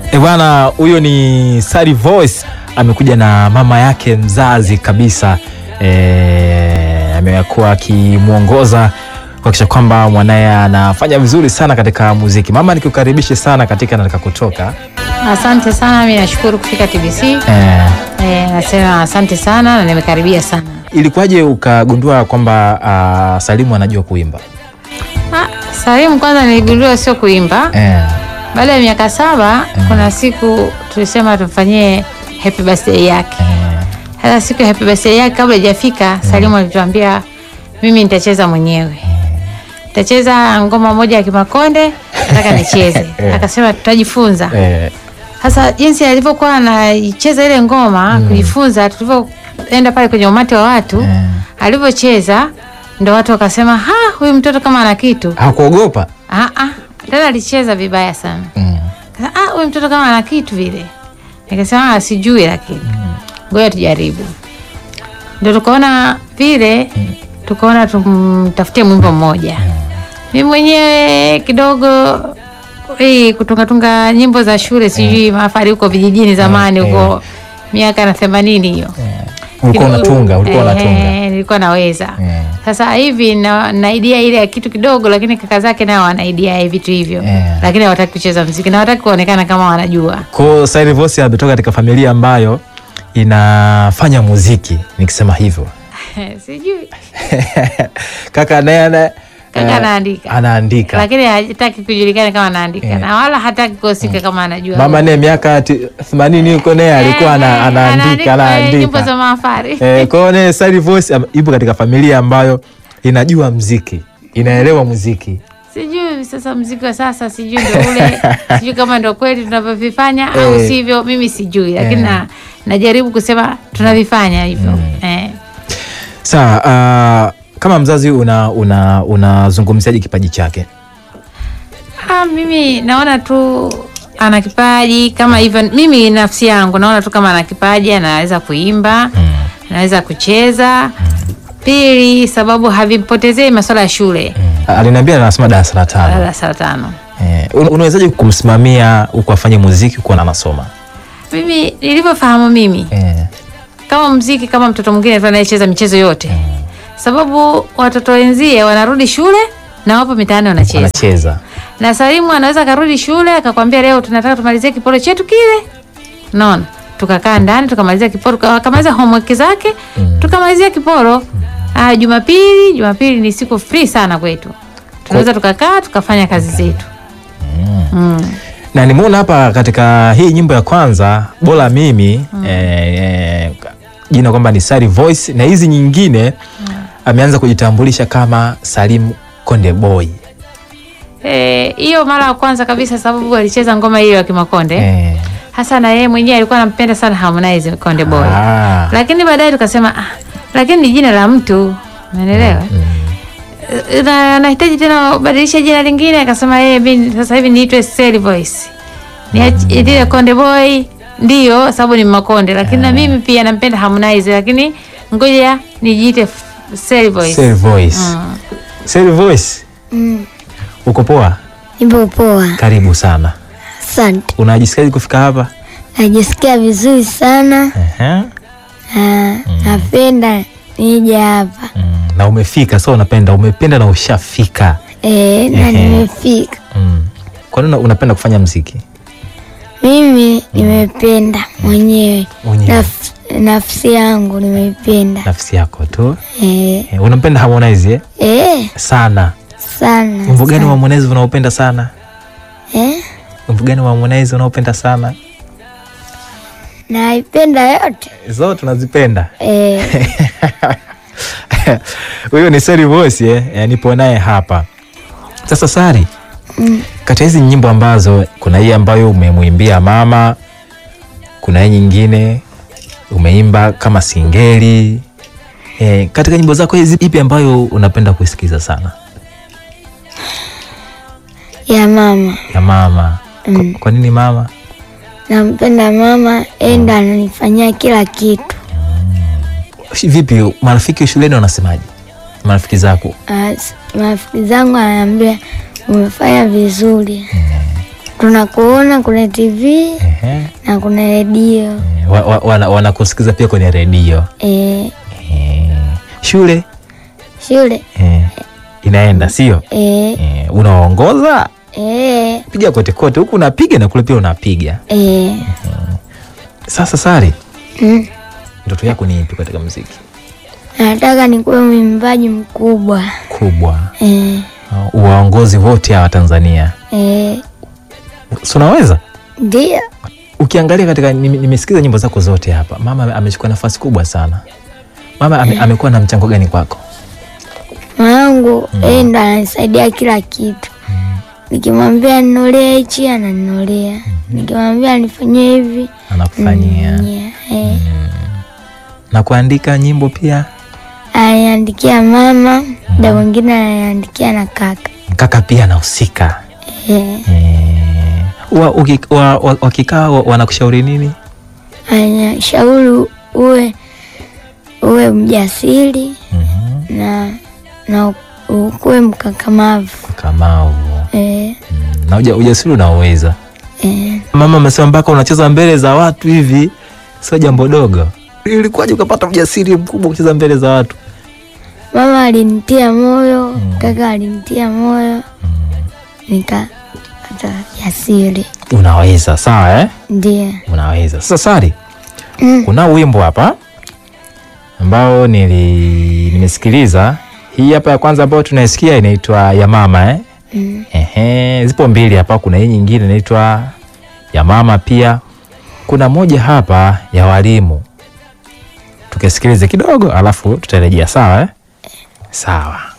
E bwana, huyo ni Sari Voice amekuja na mama yake mzazi kabisa. E, amekuwa akimwongoza kuhakikisha kwamba mwanaye anafanya vizuri sana katika muziki. Mama, nikukaribishe sana katika Nataka Kutoka. Asante sana, mi nashukuru kufika TBC. E, Eh, nasema asante sana na nimekaribia sana. ilikuwaje ukagundua kwamba ah, Salimu anajua kuimba? Ah, Salimu kwanza niligundua sio kuimba. E, Baada ya miaka saba kuna siku tulisema tumfanyie happy birthday yake. Sasa siku ya happy birthday yake kabla haijafika, Salimu alituambia mimi nitacheza mwenyewe. Nitacheza ngoma moja ya Kimakonde, nataka nicheze. Akasema tutajifunza. e, Sasa jinsi alivyokuwa anaicheza ile ngoma kujifunza, tulivyoenda pale kwenye umati wa watu Eh. alivyocheza, ndo watu wakasema, ha, huyu mtoto kama ana kitu. hakuogopa? Ah, ah, tena alicheza vibaya sana. Mm. Kasa, ah, huyu mtoto kama ana kitu vile. Nikasema ah, sijui, lakini ngoja tujaribu. Ndo tukaona vile, tukaona tumtafutie mwimbo mmoja. Mimi mwenyewe kidogo hii kutungatunga nyimbo za shule sijui mafari huko vijijini zamani huko miaka na themanini hiyo Ulikuwa Kidogo- unatunga, ulikuwa eh, unatunga. eh, nilikuwa naweza Eh. sasa hivi na, na idea ile ya kitu kidogo, lakini kaka zake nao wana idea ya vitu hivyo Eh. lakini hawataki kucheza mziki na hawataki kuonekana kama wanajua. Kwa Sari Voice ametoka katika familia ambayo inafanya muziki, nikisema hivyo Sijui kaka naye ana- Kaka eh, anaandika. anaandika. lakini hataki kujulikana kama anaandika Eh. na wala hataki kuhusika kama anajua. Mama naye miaka ti- themanini huko naye alikuwa ana- Eh, anaandika eh, nyimbo za anaandika. mafari Eh, Kwa hiyo naye Sari Voice am- ipo katika familia ambayo inajua muziki, inaelewa muziki. sijui sasa mziki wa sasa sijui ndo ule sijui kama ndo kweli tunavyovifanya au Eh. sivyo, mimi sijui, lakini Eh. na, najaribu kusema tunavifanya hivyo eh. Sawa, ah, kama mzazi una una unazungumziaje kipaji chake? Ah, mimi naona tu ana kipaji kama hivyo. Mimi nafsi yangu naona tu kama ana kipaji, anaweza kuimba, anaweza kucheza. Pili, sababu havimpotezei masuala ya shule Aliniambia anasoma darasa la tano. darasa la tano. Eh, un- unawezaje kumsimamia huku afanye muziki huku anasoma? Mimi nilivyofahamu mimi Eh, kama mziki kama mtoto mwingine tu anayecheza michezo yote, sababu watoto wenzie wanarudi shule na wapo mitaani wanacheza, anacheza. na Salimu anaweza karudi shule akakwambia leo tunataka tumalizie kiporo chetu kile, naona tukakaa ndani tukamalizia kiporo, akamaliza homework zake tukamalizia kiporo. Ah, Jumapili, Jumapili ni siku free sana kwetu, tunaweza tukakaa tukafanya kazi zetu. Mm. Na nimeona hapa katika hii nyimbo ya kwanza bora mimi eh, eh, jina kwamba ni Sari Voice na hizi nyingine ameanza kujitambulisha kama Salim Konde Boy. Eh, hiyo mara ya kwanza kabisa, sababu alicheza ngoma hiyo ya Kimakonde Eh, hasa na yeye mwenyewe alikuwa anampenda sana Harmonize Konde Boy. ah, Lakini baadaye tukasema ah, lakini ni jina la mtu. Umeelewa? Eh, Na nahitaji tena kubadilisha jina lingine akasema yeye mimi sasa hivi niitwe Sally Voice. Ni ile Konde Boy ndio sababu ni Makonde lakini na mimi pia nampenda Harmonize lakini ngoja nijiite F- Sally Voice. Sari Voice. Mm. Sari Voice. Uko poa? Nipo poa, Karibu sana. asante. Unajisikiaje kufika hapa? Najisikia vizuri sana. Ehe. Ah, napenda nije hapa Mm, na umefika sasa, unapenda umependa na ushafika. e, na Ehe. nimefika. Mm. Kwa nini una- unapenda kufanya mziki Mimi nimependa mwenyewe mwenyewe? Naf, nafsi yangu nimeipenda nafsi yako tu e, eh, unampenda Harmonize eh? e, sana. sana Wimbo gani wa sana. Harmonize unaopenda sana? e, Wimbo gani wa Harmonize unaopenda sana? naipenda yote Zote tunazipenda. e, Huyo ni Sari Voice eh? Eh, nipo naye hapa sasa. Sari, kati ya hizi nyimbo ambazo kuna hii ambayo umemwimbia mama, kuna hii nyingine umeimba kama singeli eh, katika nyimbo zako hizi ipi ambayo unapenda kuisikiza sana? ya mama Ya mama. Mm. Kwa, kwa nini mama? nampenda mama, enda ananifanyia kila kitu. Sh- Vipi marafiki shuleni wanasemaje? Marafiki zako Ah, s- marafiki zangu ananiambia umefanya vizuri tunakuona kuna TV Ehe. na kuna redio Eh, wa- wa- wana- wanakusikiza pia kwenye redio e, Eh, shule shule eh, inaenda sio e, eh, unaongoza e, piga kote kote huku unapiga na kule pia unapiga e. sasa sari Mm. ndoto yako ni ipi katika muziki Nataka nikuwe mwimbaji mkubwa kubwa e, uh, waongozi wote hawa tanzania e, si unaweza ndio ukiangalia katika nime- nimesikiza nyimbo zako zote hapa mama amechukua nafasi kubwa sana mama ame, amekuwa na mchango gani kwako mwanangu yeye ndo ananisaidia kila kitu. Nikimwambia ninulie hichi ananinulia, nikimwambia nifanyie hivi anakufanyia ananifanyia. Eh, na kuandika nyimbo pia ananiandikia mama, muda mwingine ananiandikia na kaka. kaka pia anahusika Eh, Eh, wa- uki- wa- wa- wakikaa wa- wanakushauri nini anashauri uwe uwe mjasiri Mhm. na na ukuwe mkakamavu. kamau Eh, Mm, na uja- ujasiri unaoweza eh, mama amesema mpaka unacheza mbele za watu hivi sio jambo dogo ilikuwaje ukapata ujasiri mkubwa kucheza mbele za watu mama alinitia moyo, kaka alinitia moyo, nikapata jasiri. unaweza sawa eh? Ndiyo. unaweza sasa sari Mm. kuna wimbo hapa ambao nili nimesikiliza hii hapa ya kwanza ambayo tunaisikia inaitwa ya mama eh? Mm. Ehe, zipo mbili hapa kuna hii nyingine inaitwa ya mama pia kuna moja hapa ya walimu tukasikilize kidogo alafu tutarejea sawa eh? sawa